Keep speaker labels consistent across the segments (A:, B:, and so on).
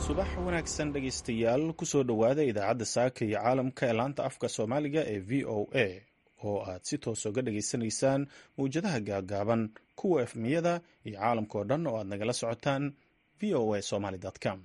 A: subax wanaagsan dhegaystayaal kusoo dhowaada idaacadda saaka iyo caalamka ee laanta afka soomaaliga ee v o a oo aad si toos uga dhageysanaysaan mawjadaha gaagaaban kuwa efmiyada iyo caalamka oo dhan oo aad nagala socotaan v o a somaly com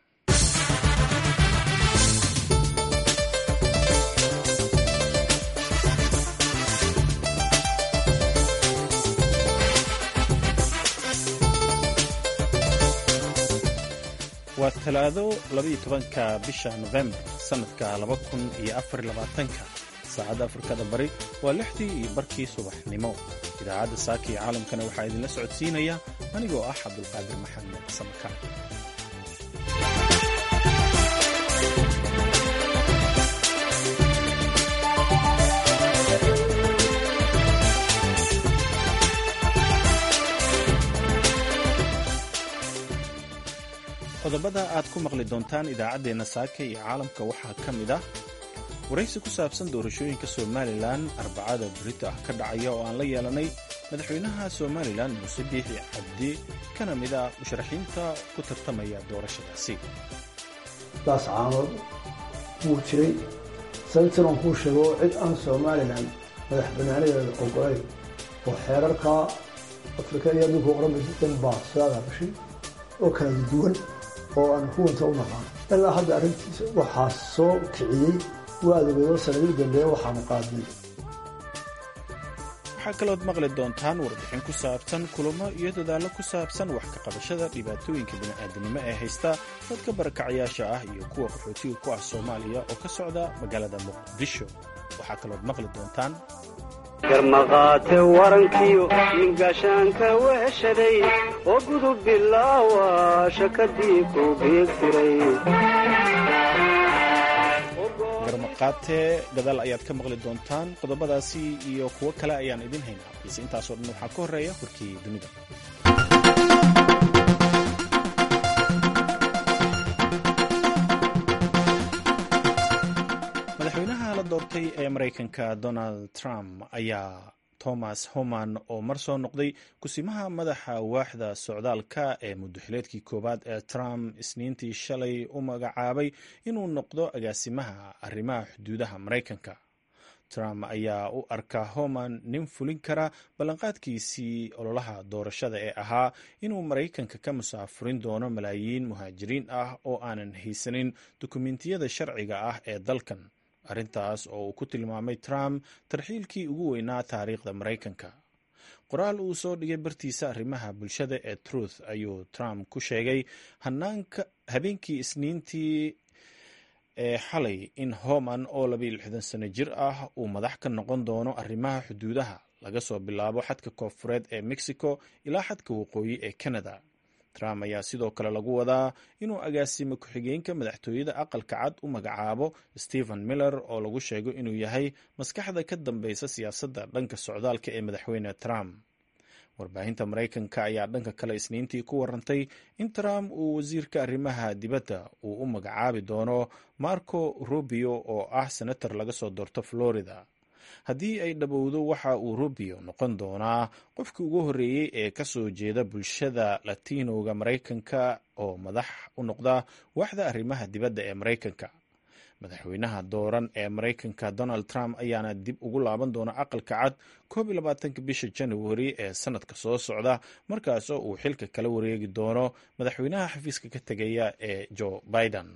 A: waa talaado labaiyo tobanka bisha nofembar sannadka laba kun iyo afar labaatanka saacadda afrikada bari waa lixdii iyo barkii subaxnimo idaacadda saaka iyo caalamkana waxaa idinla socodsiinaya anigoo ah cabdulqaadir maxamed samaka qodobada aad ku maqli doontaan idaacaddeenna saaka iyo caalamka waxaa ka mid ah waraysi ku saabsan doorashooyinka somalilan arbacada berito ah ka dhacaya oo aan la yeelanay madaxweynaha somalilan muuse biixi cabdi kana mid ah musharaxiinta ku tartamaya doorashadaasi
B: daas caanood wuu jiray sababtan aan kuu sheego cid aan somalilan madax banaanadeeda ogolayn oo xeerarka afrika iyo adduunka oranbaysa baa soo agaabashay oo kala duwan oo aan kuwanta u naqaan ilaa hadda arrintiisa waxaa soo kiciyey waadogeedo sanadii dambeeye waxaanu qaadnay
A: waxaa kalood maqli doontaan warbixin ku saabsan kulamo iyo dadaallo ku saabsan wax ka qabashada dhibaatooyinka bini'aadanimo ee haysta dadka barakacayaasha ah iyo kuwa qaxootiga ku ah soomaaliya oo ka socda magaalada muqdisho waxaa kalood maqli doontaan
C: garmaqaate warankiyo ningaashaanka weeshaday oo gudub bilaawa shakadii ku biigtiray
A: garmaqaate gadaal ayaad ka maqli doontaan qodobadaasi iyo kuwo kale ayaan idin haynaa balse intaasoo dhan waxaa ka horreeya warkii dunida madaxweynaha la doortay ee maraykanka donald trump ayaa thomas homan oo mar soo noqday kusimaha madaxa waaxda socdaalka ee muddoxileedkii koowaad ee trump isniintii shalay u magacaabay inuu noqdo agaasimaha arrimaha xuduudaha maraykanka trump ayaa u arka homan nin fulin kara ballanqaadkiisii ololaha doorashada ee ahaa inuu maraykanka ka musaafurin doono malaayiin muhaajiriin ah oo aanan haysanin dukumentiyada sharciga ah ee dalkan arrintaas oo uu ku tilmaamay trump tarxiilkii ugu weynaa taariikhda maraykanka qoraal uu soo dhigay bartiisa arrimaha bulshada ee truth ayuu trump ku sheegay habeenkii isniintii ee xalay in homan oo labayo lixdan sano jir ah uu madax ka noqon doono arrimaha xuduudaha laga soo bilaabo xadka koonfureed ee mexico ilaa xadka waqooyi ee canada trump ayaa sidoo kale lagu wadaa inuu agaasimo ku-xigeenka madaxtooyada aqalka cad u magacaabo stephen miller oo lagu sheego inuu yahay maskaxda ka dambeysa siyaasadda dhanka socdaalka ee madaxweyne trump warbaahinta maraykanka ayaa dhanka kale isniintii ku warantay in trump uu wasiirka arrimaha dibadda uu u magacaabi doono marco rubio oo ah senator laga soo doorto florida haddii ay dhabowdo waxa uu rubio noqon doonaa qofkii ugu horreeyey ee ka soo jeeda bulshada latinoga maraykanka oo madax u noqda waaxda arrimaha dibadda ee maraykanka madaxweynaha dooran ee maraykanka donald trump ayaana dib ugu laaban doona aqalka cad koob iyo labaatanka bisha januari ee sanadka soo socda markaasoo uu xilka kala wareegi doono madaxweynaha xafiiska ka tegaya ee joe biden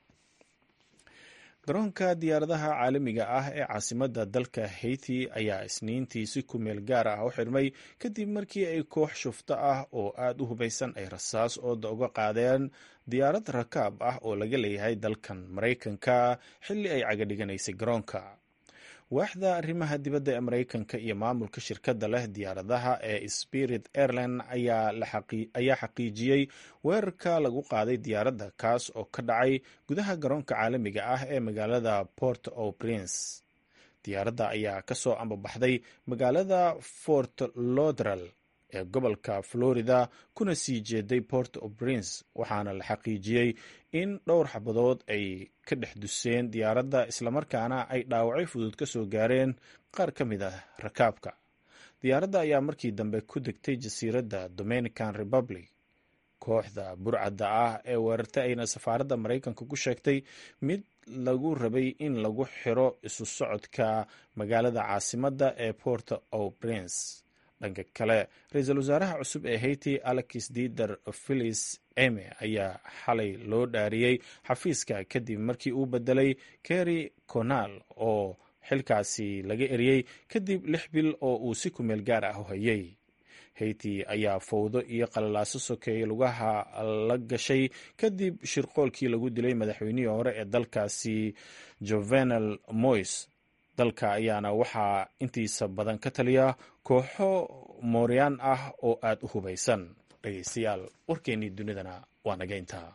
A: garoonka diyaaradaha caalamiga ah ee caasimadda dalka haiti ayaa isniintii si ku meel gaar ah u xidhmay kadib markii ay koox shufto ah oo aad u hubaysan ay rasaas ooda uga qaadeen diyaarad rakaab ah oo laga leeyahay dalkan maraykanka xilli ay cagadhiganaysay garoonka waaxda arrimaha dibadda ee maraykanka iyo maamulka shirkadda leh diyaaradaha ee spirit airline ayaa xaqiijiyey weerarka lagu qaaday diyaaradda kaas oo ka dhacay gudaha garoonka caalamiga ah ee magaalada port o prince diyaaradda ayaa ka soo ambabaxday magaalada fort lodral ee gobolka florida kuna sii jeeday port o prince waxaana la xaqiijiyey in dhowr xabadood ay ka dhex duseen diyaaradda islamarkaana ay dhaawacyo fudud ka soo gaareen qaar ka mid ah rakaabka diyaaradda ayaa markii dambe ku degtay jasiiradda dominican republic kooxda burcadda ah ee weerartay ayna safaaradda maraykanka ku sheegtay mid lagu rabay in lagu xiro isu socodka magaalada caasimadda ee port o prince dhanka kale ra-iisul wasaaraha cusub ee haiti alex dider philis eme ayaa xalay loo dhaariyey xafiiska kadib markii uu bedelay kerry conal oo xilkaasi laga eriyey kadib lix bil oo uu si kumeel gaar ah u hayay haiti ayaa fowdo iyo qalalaaso sokeeye lugaha la gashay kadib shirqoolkii lagu dilay madaxweynihii hore ee dalkaasi jovenal mois dalka ayaana waxaa intiisa badan ka taliya kooxo mooryaan ah oo aada u hubaysan dhegeystayaal warkeennii dunidana waa naga intaa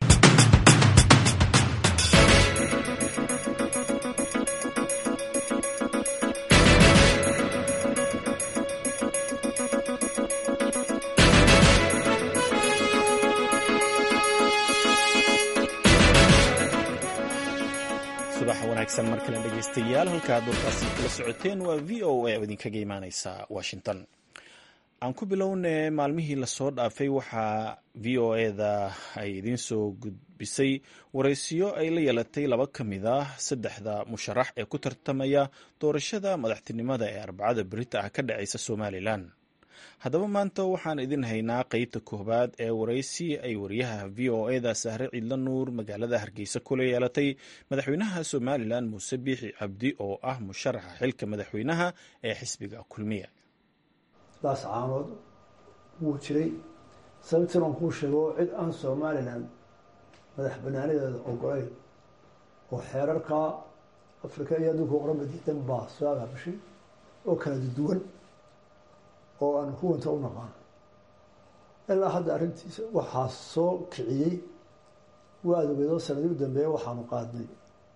A: subax wanaagsan mar kale dhegeystayaal halkaad warkaasi kala socoteen waa v o a oo idinkaga imaaneysa washington aan ku bilowne maalmihii lasoo dhaafay waxaa v o eda ay idiin soo gudbisay waraysiyo ay la yeelatay laba ka mid ah saddexda musharax ee ku tartamaya doorashada madaxtinimada ee arbacada berita ah ka dhaceysa somalilan haddaba maanta waxaan idin haynaa qeybta koobaad ee waraysi ay wariyaha v o eda sahre ciidla nuur magaalada hargeysa kula yeelatay madaxweynaha somalilan muuse biixi cabdi oo ah musharaxa xilka madaxweynaha ee xisbiga kulmiya
B: daas caanood wuu jiray sababtan aan kuu sheego cid aan somalilan madax banaanadeeda ogolayn oo xeerarka afrika iyo adduunka oqranba diidan baa soo abaabashay oo kala duwan oo aan huwanta u naqaan ilaa hadda arrintiisa waxaa soo kiciyey waa adogeedoo sanadii u dambeeya waxaanu qaadnay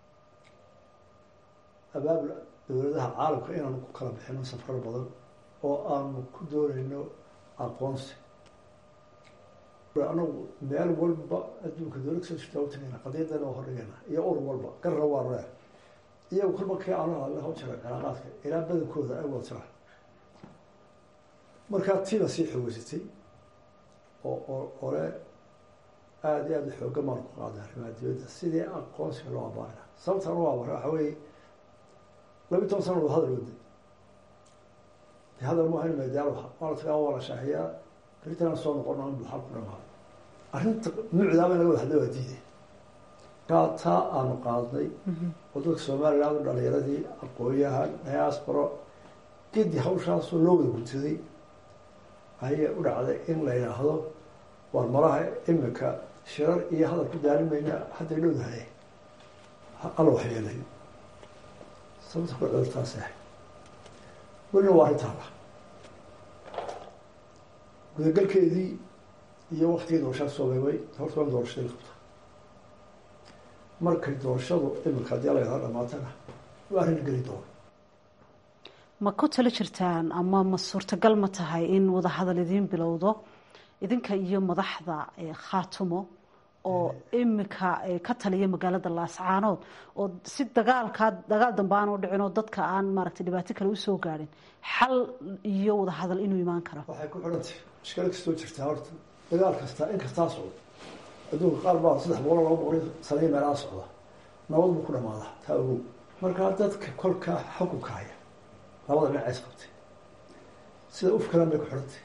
B: abaabul dowladaha caalamka inaanu ku kala bixino safrar badan oo aanu ku doonayno aqoonsi anagu meel walba adduunka dowlad kasoo jirta u tagayna qadiyadana waa hordhigayna iyo ur walba garra waa reer iyagu kolba kii aanu hadla haw jira cilaaqaadka ilaa badankooda ay wada jiraan markaa tiina sii xoogeysatay oo oo ole aada iyo aada xooga maan ku qaaday arrimaha dibadda sidii aqoonsiga loo abaarina sababta anu abara waxa weeye labi toban sana wada hadal waday de hadal maaha in medaal waa la tagaa waa la shaaxiyaa beritan soo noqon in buxal ku dhamaado arrinta nuucdaaba in laga wada hadla waa diiday kaa taa aanu qaadnay oo dadka somaliland dhalinyaradii aqoonyahan diasporo gedi hawshaasoo loo wada gudsaday ayay u dhacday in la yidhaahdo war malaha imika shirar iyo hadal ku daalimayna hadday dhowdahay alla waxyeelay sababta ku cudurtaas ah welina waa arrintaala gudagalkeedii iyo waktigii doorashada soo beebay horta waa doorashadii qabta markay doorashadu imika haddii la yidhahdo dhamaatana waa arrin geli doona
D: ma ku talo jirtaan ama ma suurtagal ma tahay in wadahadal idiin bilowdo idinka iyo madaxda khaatumo oo imika ka taliya magaalada laascaanood oo si dagaalkaa dagaal dambe aan u dhicin oo dadka aan maaragtay dhibaato kale usoo gaadhin xal iyo wadahadal inuu imaan karo
B: waxay ku xidhantay mushkilo kastoo jirtaa horta dagaal kastaa in kastaa socdo adduunka qaar baa saddex boqol laba boqol sanay meelaha socda nabad buu ku dhamaadaa taa ogow markaa dadka kolkaa xukunka haya labada dhinac is qabtay sida uf kalan bay ku xidhantay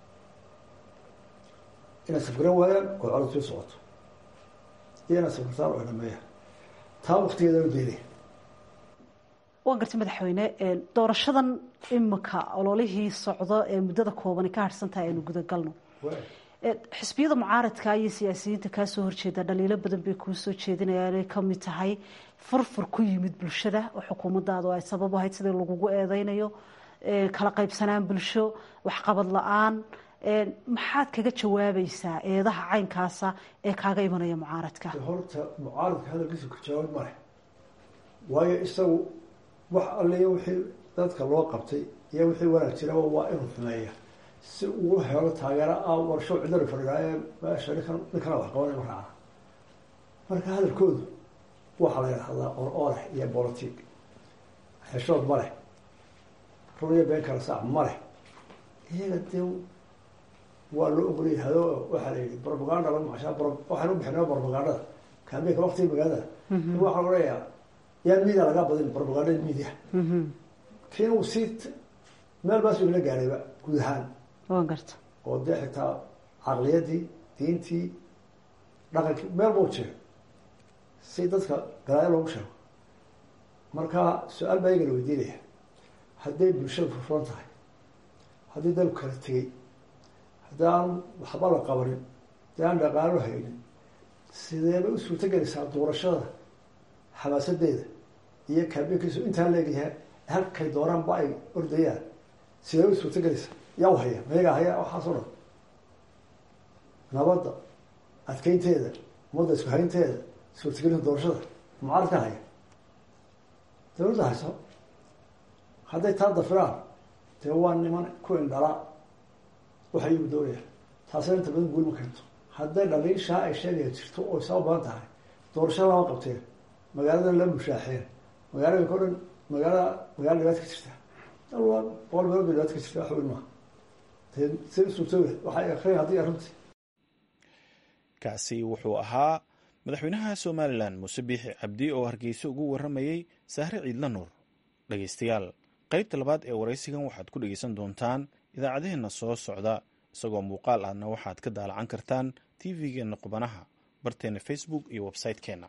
B: inay safgaran waayaan oo colod sii socoto iyo inay safgartaan oo dhameeyaan taa waktigeeda u deelaya
D: waan gartay madaxweyne doorashadan imika ololihii socdo ee muddada koobani ka harhsan tahay aynu gudagalno xisbiyada mucaaradka iyo siyaasiyiinta kaasoo horjeeda dhaliilo badan bay kuu soo jeedinayaan ay kamid tahay furfur ku yimid bulshada oo xukuumadaadu ay sabab ahayd sidii lagugu eedeynayo kala qaybsanaan bulsho waxqabad la-aan maxaad kaga jawaabaysaa eedaha caynkaasa ee kaaga imanaya mucaaradka
B: horta mucaaradka hadalkiisa ka jawaab male waayo isagu wax alliya wixii dadka loo qabtay iyo wixii wanaag jiraba waa inuu xumeeya si uu helo taageero ah warsho cidari fadhigaaye meesha ninkan ninkana wax qabanay ma raaca marka hadalkoodu waxaa la yidhahdaa or oreh iyo bolotig xeshood ma leh run iyo been kala saac ma leh iyaga dee waa loo ogolyahayo waxaa la yidhi brobaganda la maqashaa waxaan u bixinaa brobagandada kaambeynka waktiga magaalada waxaa odhanayaa yaan media lagaa badin brobagandada media kiin uu sii meel baas ila gaarayba guud ahaan
D: waan garta
B: oo dee xitaa caqliyadii diintii dhaqankii meel bau jiro si dadka galaayo loogu sheego marka su-aal baa iyaga la weydiinaya hadday bulshada furfuran tahay haddii dalku kala tegey haddii aan waxba la qabanin haddii aan dhaqaalo haynin sideeba u suurto gelaysaa doorashada xamaasadeeda iyo kaabinkiisu intaa leegyahay halkay dooraanba ay ordayaan sidee u suurto gelaysaa yaa u haya mayagaa haya waxaasoo dhan nabadda adkeynteeda ummadda isku haynteeda suurtagelinta doorashada mucaaradka haya dawladda hayso hadday taa dafiraan dee waa niman ku indhala waxay igu doonayaan taasina inta badan guul ma keento hadday dhaliishaa ay sheegaya jirto oo sabab badan tahay doorasho lama qabteen magaaladan la mushaaxeen magaalooyinka o dhan magaalada magaala dhibaad ka jirta alwaa boqol meelood ba dhibaad ka jirta wax weyn maaha dee si suurtooya waxay akriyan haddii arrintii
A: kaasi wuxuu ahaa madaxweynaha somalilan muuse biixi cabdi oo hargeysa ugu waramayey sahre ciidla nuur dhegeystayaal qaybta labaad ee waraysigan waxaad ku dhegeysan doontaan idaacadaheenna soo socda isagoo muuqaal ahna waxaad ka daalacan kartaan tv-geenna qubanaha barteena facebook iyo website-keenna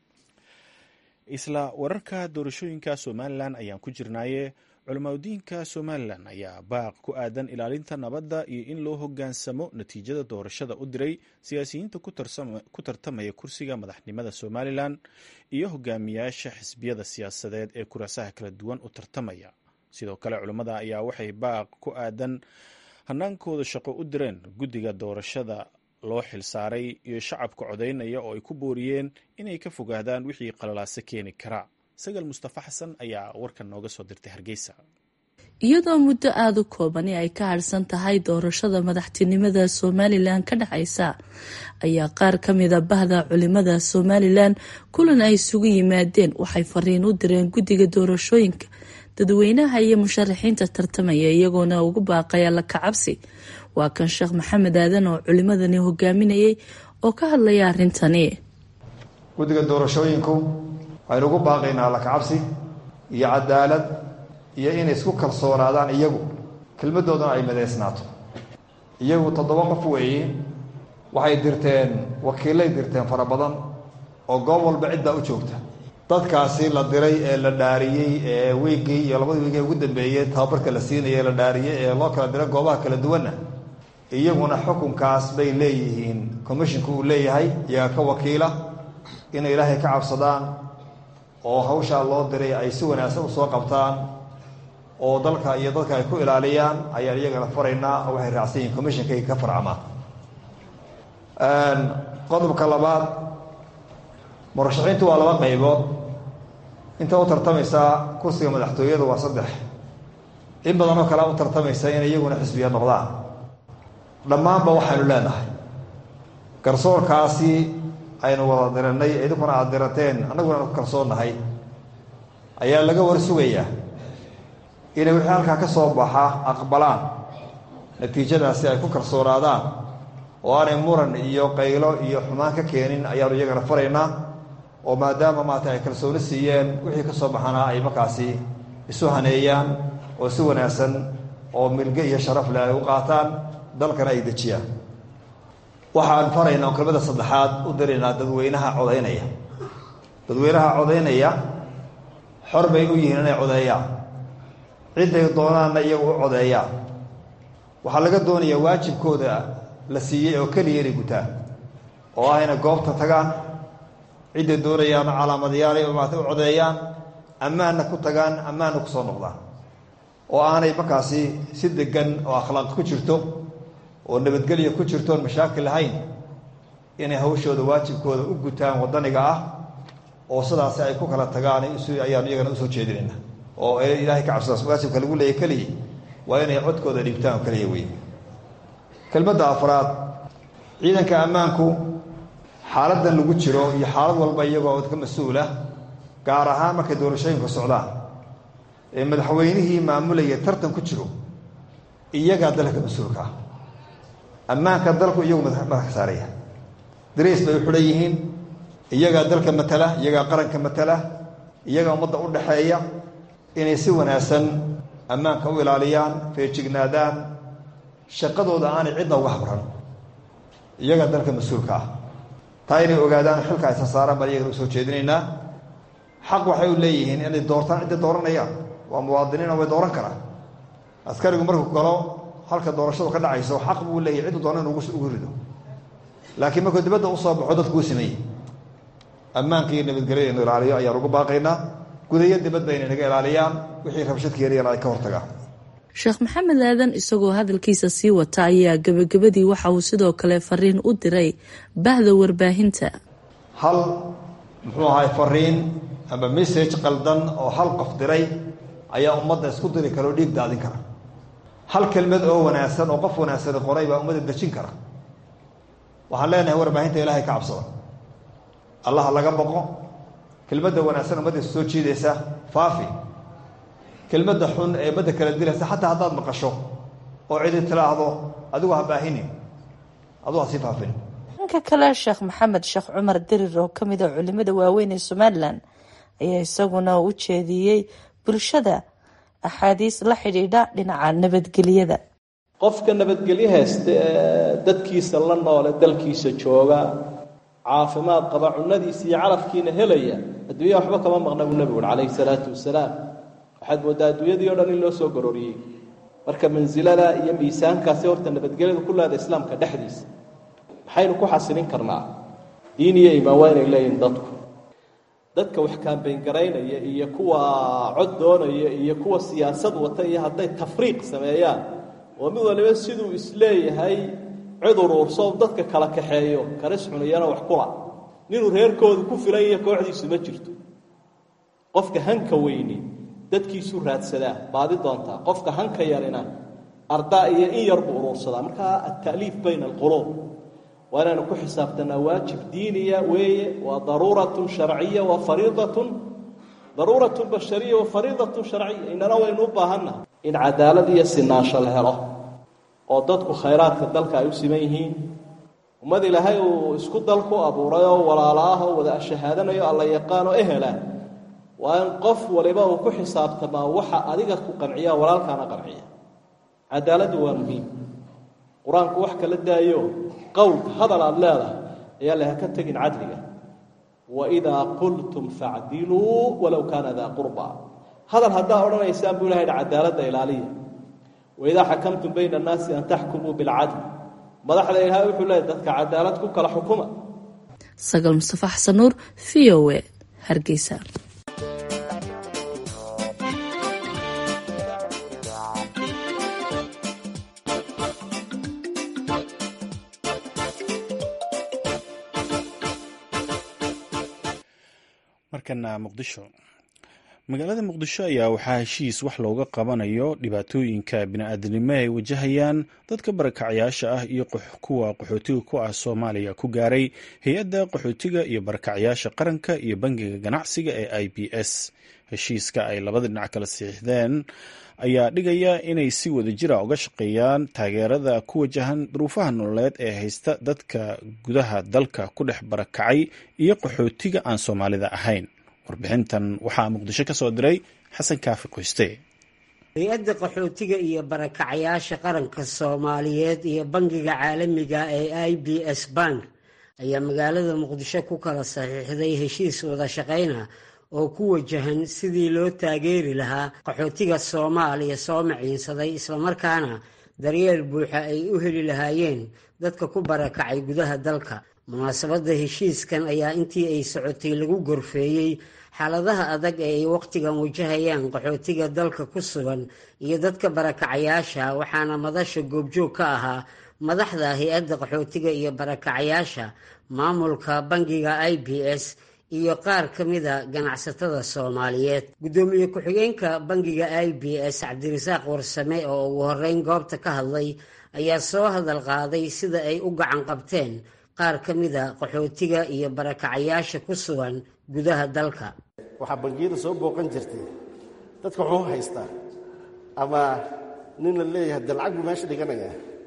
A: isla wararka doorashooyinka somalilan ayaan ku jirnaaye culamaadudiinka somalilan ayaa baaq ku aadan ilaalinta nabadda iyo in loo hogaansamo natiijada doorashada u diray siyaasiyiinta ku tartamaya kursiga madaxnimada somalilan iyo hogaamiyaasha xisbiyada siyaasadeed ee kuraasaha kala duwan u tartamaya sidoo kale culammada ayaa waxay baaq ku aadan hanaankooda shaqo u direen guddiga doorashada loo xilsaaray iyo shacabka codaynaya oo ay ku booriyeen inay ka fogaadaan wixii qalalaase keeni karaa sagal mustafa xasan ayaa warkan nooga soo dirtay hargeysa
E: iyadoo muddo aada u koobani ay ka harsan tahay doorashada madaxtinimada somalilan ka dhacaysa ayaa qaar ka mida bahda culimada somalilan kulan ay isugu yimaadeen waxay fariin u direen guddiga doorashooyinka dadweynaha iyo musharaxiinta tartamaya iyagoona ugu baaqaya la kacabsi waa kan sheekh maxamed aadan oo culimadani hogaaminayay oo ka hadlaya arrintani
F: guddiga doorashooyinku waxaynu ugu baaqaynaa lakacabsi iyo cadaalad iyo inay isku kalsoonaadaan iyagu kelmaddoodana ay midaysnaato iyagu toddoba qof weeye waxay dirteen wakiilay dirteen fara badan oo goob walba ciddaa u joogta dadkaasi la diray ee la dhaariyey ee wiiggii iyo labadii wiig ee ugu dambeeyey tababarka la siinaya ee la dhaariyey ee loo kala diray goobaha kala duwanna iyaguna xukunkaas bay leeyihiin commisshinku uu leeyahay iyaga ka wakiila inay ilaahay ka cabsadaan oo hawshaa loo diray ay si wanaagsan usoo qabtaan oo dalka iyo dadka ay ku ilaaliyaan ayaan iyagana faraynaa oo waxay raacsan yihiin commishonkay ka farcamaan qodobka labaad murashaxiintu waa laba qaybood inta u tartamaysaa kursiga madaxtooyadu waa saddex in badan oo kalea u tartamaysa inay iyaguna xisbiya noqdaan dhammaanba waxaynu leenahay garsoorkaasi aynu wada diranay idinkuna aada dirateen annaguna ku kalsoonnahay ayaa laga war sugayaa inay wixii halkaa ka soo baxa aqbalaan natiijadaasi ay ku kalsoonaadaan oo aanay muran iyo qaylo iyo xumaan ka keenin ayaanu iyagana faraynaa oo maadaama maata ay kalsooni siiyeen wixii ka soo baxana ay markaasi isu haneeyaan oo si wanaagsan oo milge iyo sharaf leh ay u qaataan dalkana ay dejiyaan waxaan faraynaa oo kelmada saddexaad u diraynaa dadweynaha codaynaya dadweynaha codaynaya xor bay u yihiin inay codeeyaan cidday doonaanna iyagu u codeeyaan waxaa laga doonayaa waajibkooda la siiyey oo keliya inay gutaan oo ah inay goobta tagaan cidday doonayaan calaamadayaal maata u codeeyaan ammaanna ku tagaan ammaanna ku soo noqdaan oo aanay markaasi si degan oo akhlaaq ku jirto oo nabadgelya ku jirto oon mashaakil lahayn inay hawshooda waajibkooda u gutaan waddaniga ah oo sidaasi ay ku kala tagaan ayaanu iyagana usoo jeedinayna oo ilaahay ka cabsadaas waajibka lagu leeyahy keliya waa inay codkooda dhiibtaan oo keliya wey kelmadda afraad ciidanka ammaanku xaaladdan lagu jiro iyo xaalad walba iyagoo ka mas-uula gaar ahaan markay doorashooyinka socdaan ee madaxweynihii maamulaya tartan ku jiro iyagaa dalka mas-uulka ah ammaanka dalku iyagu madax ka saaraya dariis bay u xidhan yihiin iyagaa dalka matala iyagaa qaranka matala iyagaa ummadda u dhaxeeya inay si wanaagsan ammaanka u ilaaliyaan feejignaadaan shaqadooda aanay cidna uga habran iyagaa dalka mas-uulka ah taa inay ogaadaan xilka aysa saaraan baan iyagana u soo jeedinaynaa xaq waxay u leeyihiin inay doortaan cidday dooranayaan waa muwaadiniina way dooran karaan askarigu markuu galo halka doorashadu ka dhacayso xaq buu leeyahy ciddu doona inu ugu rido laakiin markuu dibadda usoo baxo dadku u sameeyey ammaanka iyo nabadgelyada inu ilaaliyo ayaan ugu baaqaynaa gudayo dibadba inay naga ilaaliyaan wixii rabshad keenayana ay ka hortagaan
E: sheekh maxamed aadan isagoo hadalkiisa sii wata ayaa gebagabadii waxa uu sidoo kale fariin u diray bahda warbaahinta
F: hal muxuu ahay fariin ama message qaldan oo hal qof diray ayaa ummadda isku diri kara oo dhiig daadin kara hal kelmad oo wanaagsan oo qof wanaagsani qoray baa ummadda dejin kara waxaan leenahay warbaahinta ilaahay ka cabsada allaha laga boqo kelmadda wanaagsan ummadda is soo jiidaysa faafi kelmadda xun ee ummadda kala dilaysa xataa haddaad maqasho oo cidi tilaahdo adigu ha baahinin adigu ha sii faafin
E: dhanka kale sheekh maxamed sheekh cumar dirir oo kamid a culimada waaweyn ee somalilan ayaa isaguna u jeediyey bulshada axaadiis la xidhiidha dhinaca nabadgelyada
G: qofka nabadgelyo haysta ee dadkiisa la noole dalkiisa jooga caafimaad qaba cunadiisa iyo calafkiina helaya adduunya waxba kama maqna buu nebigu uri calayhi salaatu wasalaam waxaad mooddaa adduunyadii o dhan in loo soo garooriyey marka mansilada iyo miisaankaasi horta nabadgelyada ku leeda islaamka dhexdiisa maxaynu ku xasilin karnaa diin iyo imaan waa inay leeyihin dadku dadka wax kaambeyn-garaynaya iyo kuwa cod doonaya iyo kuwa siyaasad wata iyo hadday tafriiq sameeyaan oo mid waliba siduu isleeyahay cid uruurso dadka kala kaxeeyo karis cuniyana wax kula ninuu reerkoodu ku filan iyo kooxdiisu ma jirto qofka hanka weyni dadkiisuu raadsadaa baadi doontaa qofka hanka yarina ardaa iyo in yar buu uruursadaa markaa ata'liif bayna alquluub waa inaynu ku xisaabtanaa waajib diiniya weeye waa daruuratun sharciya wa fariidatun daruuratun bashariya wa fariidatun sharciya inana waynu u baahannaha in cadaalad iyo sinaansho la helo oo dadku khayraadka dalka ay u siman yihiin ummad ilaahay uu isku dal ku abuuray oo walaalo ah oo wada shahaadanayo alla yaqaan oo ehela waa in qof waliba uu ku xisaabtamaa waxa adiga ku qanciya walaalkaana qanciya cadaaladdu waa muhiim qur-aanku wax kala daayo qowlka hadal aada leedahay ayaa laha ka tegin cadliga waidaa qultum facdiluu walow kaana daa qurba hadal haddaa odhanaysaan buu ilahay cadaaladda ilaaliya waidaa xakamtum bayna annaasi an taxkumuu bilcadl madaxda ilaahay wuxuu leeyahy dadka cadaalad ku kala xukuma
E: sagal mustafa xasan nuur v o e hargeysa
A: markana muqdisho magaalada muqdisho ayaa waxaa heshiis wax looga qabanayo dhibaatooyinka bini-aadanimo ay wajahayaan dadka barakacyaasha ah iyo kuwa qaxootiga ku ah soomaaliya ku gaaray hay-adda qaxootiga iyo barakacyaasha qaranka iyo bangiga ganacsiga ee i b s heshiiska ay labada dhinac kala siixdeen ayaa dhigaya inay si wada jira uga shaqeeyaan taageerada ku wajahan duruufaha nololeed ee haysta dadka gudaha dalka ku dhex barakacay iyo qaxootiga aan soomaalida ahayn warbixintan waxaa muqdisho ka soo diray xasan kaafi qoyste
H: hay-adda qaxootiga iyo barakacyaasha qaranka soomaaliyeed iyo bangiga caalamiga ee i b s bank ayaa magaalada muqdisho ku kala saxiixday heshiis wada shaqayna oo ku wajahan sidii loo taageeri lahaa qaxootiga soomaaliya soo maciinsaday islamarkaana daryeel buuxa ay u heli lahaayeen dadka ku barakacay gudaha dalka munaasabadda heshiiskan ayaa intii ay socotay lagu gorfeeyey xaaladaha adag ee ay wakhtigan wajahayaan qaxootiga dalka ku sugan iyo dadka barakacayaasha waxaana madasha goobjoog ka ahaa madaxda hay-adda qaxootiga iyo barakacayaasha maamulka bangiga i b s iyo qaar ka mida ganacsatada soomaaliyeed guddoomiye ku-xigeenka bangiga i b s cabdirasaaq warsame oo ugu horeyn goobta ka hadlay ayaa soo hadal qaaday sida ay u gacan qabteen qaar ka mida qaxootiga iyo barakacayaasha ku sugan gudaha dalka
I: waxaa bangiyada soo booqan jirtay dadka wuxuu haystaa ama nin la leeyahay de lacag buu meesha dhiganayaa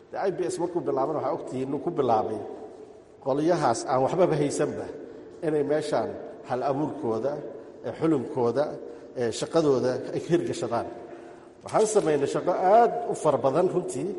I: de i b s markuu bilaaban waxaa ogtihiin inuu ku bilaabay qolyahaas aan waxbaba haysanba inay meeshaan hal abuurkooda xulumkooda shaqadooda ay ka hirgashadaan waxaan samaynay shaqo aad u fara badan runtii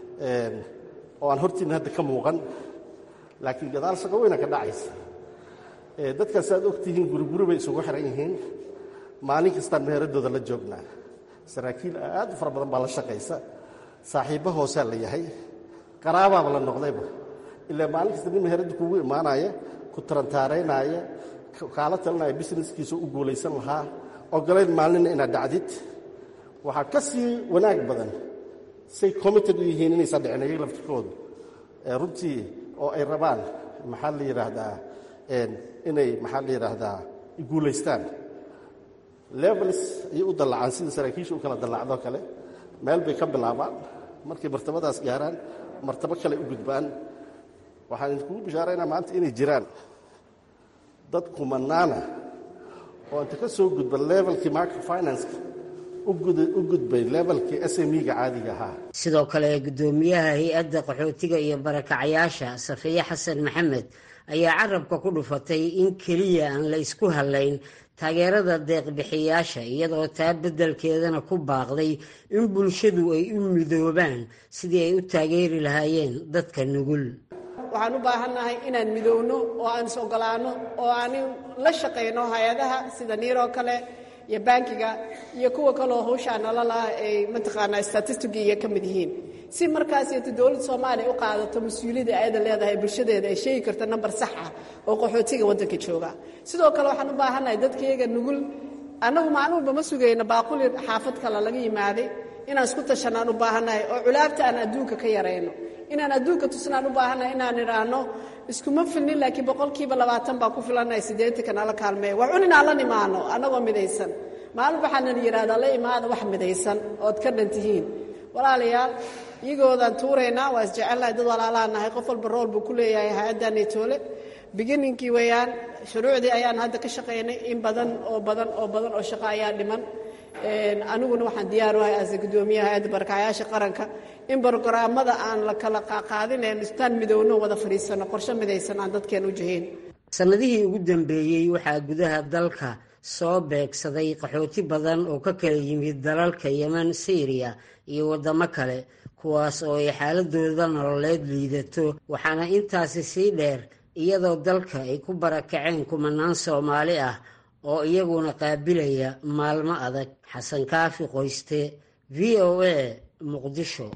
I: oo aan hortiinna hadda ka muuqan laakiin gadaal shaqo weyna ka dhacaysa dadkaas aad ogtihiin guriguri bay isugu xiran yihiin maalin kastaan meheradooda la joognaa saraakiil aad u fara badan baa la shaqaysa saaxiibbo hoosaa la yahay qaraabaaba la noqdayba ilaa maalin kasta nin meheradda kugu imaanaya ku tarantaaraynaya kaala talinaya busineskiisa u guulaysan lahaa ogolayn maalnina inaad dhacdid waxaa ka sii wanaag badan say committed u yihiin inaysan dhicin ayaga laftirkoodu runtii oo ay rabaan maxaa la yidhaahdaa inay maxaa la yidhaahdaa guulaystaan levels ayay u dallacaan sida saraakiisha u kala dallacdoo kale meel bay ka bilaabaan markay martabadaas gaaraan martabo kale u gudbaan waxaan idinkugu bishaaraynaa maanta inay jiraan dad kumanaana oo inta ka soo gudba levelkii microfinanska u gudbay levelkii smiga caadiga ahaa
H: sidoo kale guddoomiyaha hay-adda qaxootiga iyo barakacyaasha safiye xasan maxamed ayaa carabka ku dhufatay in keliya aan la isku hadlayn taageerada deeqbixiyaasha iyadoo taa beddelkeedana ku baaqday in bulshadu ay u midoobaan sidii ay u taageeri lahaayeen dadka nugul
J: waxaan u baahannahay inaan midoowno oo aan is ogolaanno oo aan la shaqayno hay-adaha sida niiroo kale iyo bankiga iyo kuwa kaleo hawshaa nololah ay mataqaanaa statistiga iyo ka mid yihiin si markaasiyto dowladda soomaaliya u qaadato mas-uuliyadda ayada leedahay bulshadeeda ay sheegi karto nambar sax ah oo qaxootiga waddanka jooga sidoo kale waxaan u baahannahay dadkayaga nugul annagu maalin walba ma sugayno baaquli xaafad kale laga yimaaday inaan isku tashanaan u baahannahay oo culaabta aan adduunka ka yarayno inaan adduunka tusnaan u baahannahay inaan idhaahno iskuma filnin laakiin boqolkiiba labaatan baa ku filannahay siddeetanka nala kaalmeeya wax un inaan la nimaano annagoo midaysan maalin waxaana yidhahdaa la imaada wax midaysan ood ka dhan tihiin walaalayaal iyagoodaan tuuraynaa waa isjecelnahay dad walaalaan nahay qof walba rool buu ku leeyahay hay-addan etoole bigininkii weeyaan shuruucdii ayaan hadda ka shaqaynay in badan oo badan oo badan oo shaqo ayaa dhiman aniguna waxaan diyaar u ahay ase guddoomiyaha hay-adda barakacayaasha qaranka in brogaraamada aan la kala qaadinayn istaan midowno wada fadhiisano qorshe midaysan aan dadkeen u jihayn
H: sannadihii ugu dambeeyey waxaa gudaha dalka soo beegsaday qaxooti badan oo ka kala yimid dalalka yeman syriya iyo waddamo kale kuwaas oo ay xaaladooda nololeed liidato waxaana intaasi sii dheer iyadoo dalka ay ku barakaceen kumanaan soomaali ah oo iyaguna qaabilaya maalmo adag xasan kaafi qoyste v o a muqdisho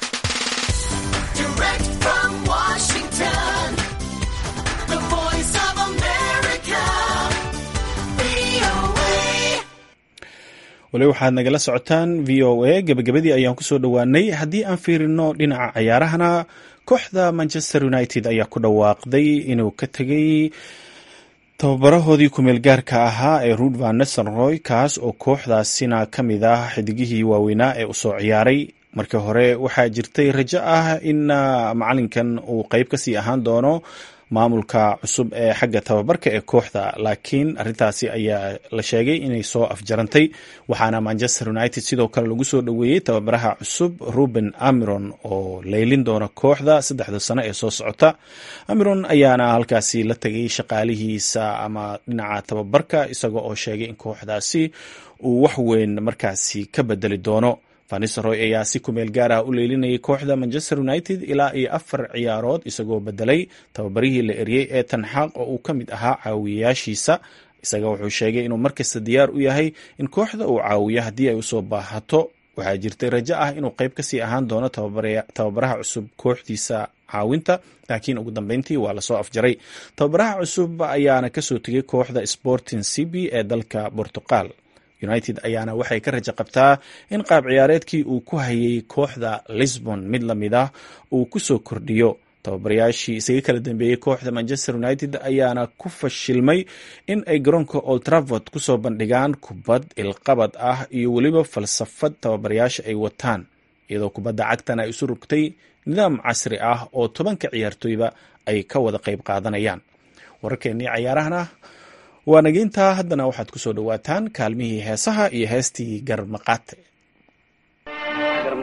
A: wali waxaad nagala socotaan v o a gebagabadii ayaan kusoo dhowaanay haddii aan fiirino dhinaca cayaarahana kooxda manchester united ayaa ku dhawaaqday inuu ka tegay tababarahoodii kumeel gaarka ahaa ee ruud van nesenroy kaas oo kooxdaasina ka mid ah xidigihii waaweynaa ee usoo ciyaaray markii hore waxaa jirtay rajo ah in macalinkan uu qeyb kasii ahaan doono maamulka cusub ee xagga tababarka ee kooxda laakiin arintaasi ayaa la sheegay inay soo afjarantay waxaana manchester united sidoo kale lagu soo dhoweeyey tababaraha cusub ruben amiron oo leylin doona kooxda saddexda sano ee soo socota amiron ayaana halkaasi la tegay shaqaalihiisa ama dhinaca tababarka isaga oo sheegay in kooxdaasi uu wax weyn markaasi ka bedeli doono vanisroy ayaa si kumeel gaar ah u leelinayay kooxda manchester united ilaa iyo afar ciyaarood isagoo bedelay tababarihii la eriyey ee tanxaaq oo uu ka mid ahaa caawiyayaashiisa isaga wuxuu sheegay inuu markasta diyaar u yahay in kooxda uu caawiyo haddii ay usoo baahato waxaa jirtay rajo ah inuu qeyb kasii ahaan doono tababaraha cusub kooxdiisa caawinta laakiin ugu dambeyntii waa lasoo afjaray tababaraha cusub ayaana kasoo tegay kooxda sporting cb ee dalka portugal united ayaana waxay ka rajo qabtaa in qaab ciyaareedkii uu ku hayay kooxda lisbon mid lamid ah uu kusoo kordhiyo tababarayaashii isaga kala dambeeyey kooxda manchester united ayaana ku fashilmay in ay garoonka old travord kusoo bandhigaan kubad ilqabad ah iyo weliba falsafad tababarayaasha ay wataan iyadoo kubadda cagtan ay isu rugtay nidaam casri ah oo tobanka ciyaartooyba ay ka wada qayb qaadanayaan wararkeennii cayaarahana waa nageyntaa haddana waxaad ku soo dhowaataan kaalmihii heesaha iyo heestii garmaqaate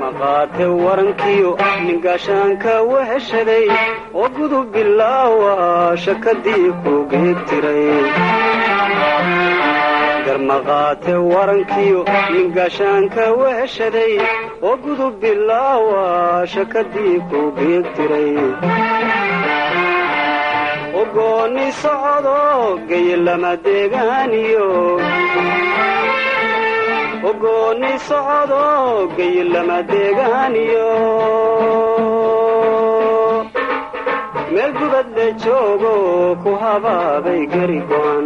C: garmaqaate warankiyo ningaashaanka weheshaday oo gudub bilaawa shakadii ku geegtiray garmaqaate warankiyo ningaashaanka weheshaday oo gudub bilaawa shakadii ku geegtiray ogoonni socdo gayilama deegaaniyo ogoonni socdo gayilama deegaaniyo meel gubadle joogo ku habaabay gari go'an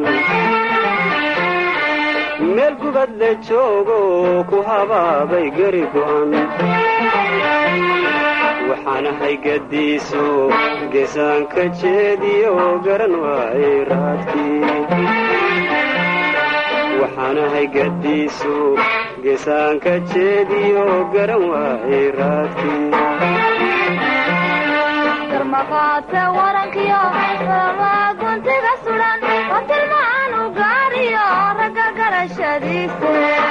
C: meel gubadle joogo ku habaabay gari go'an waxaan ahay gadiiso geesaanka jeediyo garan waayay raadkii waxaan ahay gadiiso geesaanka jeediyo garan waayay raadkii
K: garmaqaate warankiyo rama guntiga sudan oo tilmaan u gaariyo ragga garashadiise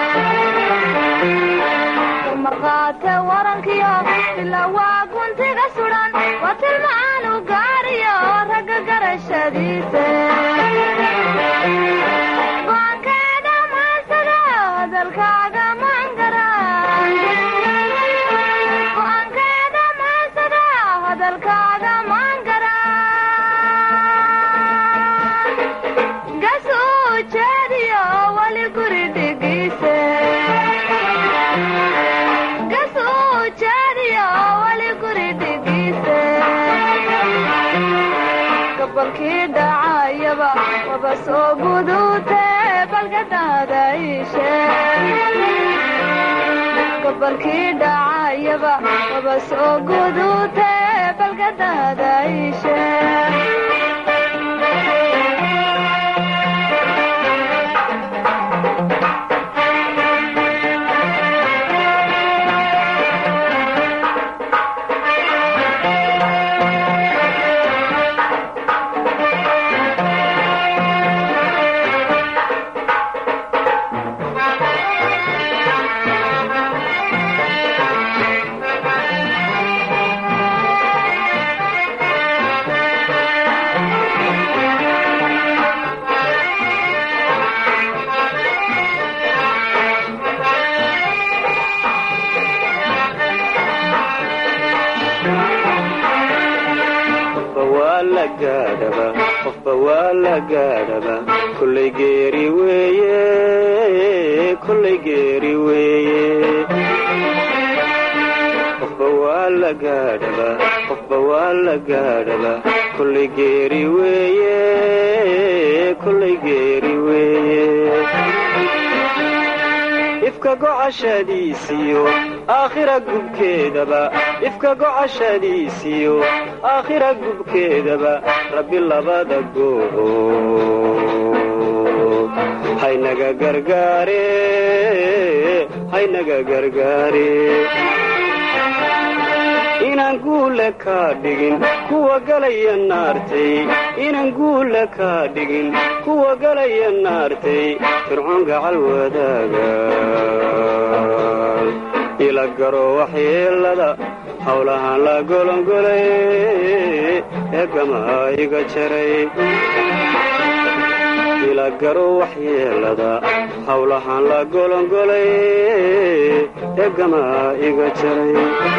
K: garmaqaate warankiyo ilawaa guntiga sudan oo tilmaan u gaariyo ragga garashadiise go'aankeeda maansada hadalkaaga maangara go'aankeeda maansada hadalkaaga maangara gasuu jeediyo wali guri dhigiise gasuu jeediyo wali guri dhigiise gabalkii dhacayaba waba soo guduute balgadaada iishe gabalkii dhacayaba waba soo guduute balgadaada iishe
C: qofba waa la gaadhaba kollay geeri weeye kollay geeri weeye qofba waa la gaadhaba qofba waa la gaadhaba kollay geeri weeye kollay geeri weeye ifka gocashadiisiyo aakhira gubkeedaba ifka gocashadiisiyo aakhira gubkeedaba rabbi labada goobood haynaga gargaare haynaga gargaare inaan guule kaa dhigin kuwa galaya naartay inaan guule kaa dhigin kuwa galaya naartay fircoon gacal wadaaga ila garo waxyeelada howlahaan la golongolay ee gamaa iga jaray ila garo waxyeelada howlahaan la golongolay ee gamaa iga jaray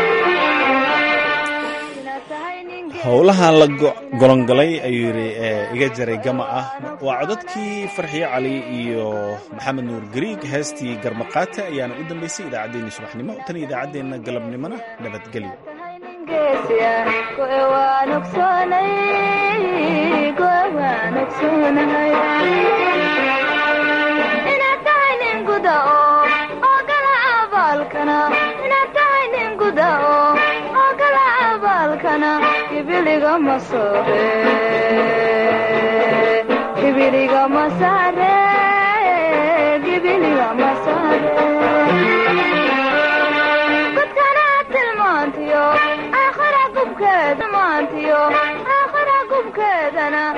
A: howlahan la golongolay ayuu yidhi iga jaray gama ah waa codadkii farxiyo cali iyo maxamed nuur gariig heestii garmaqaate ayaana u dambaysay idaacaddeenna subaxnimo tan idaacaddeenna galabnimona nabadgelyo
K: ibiliga masoobe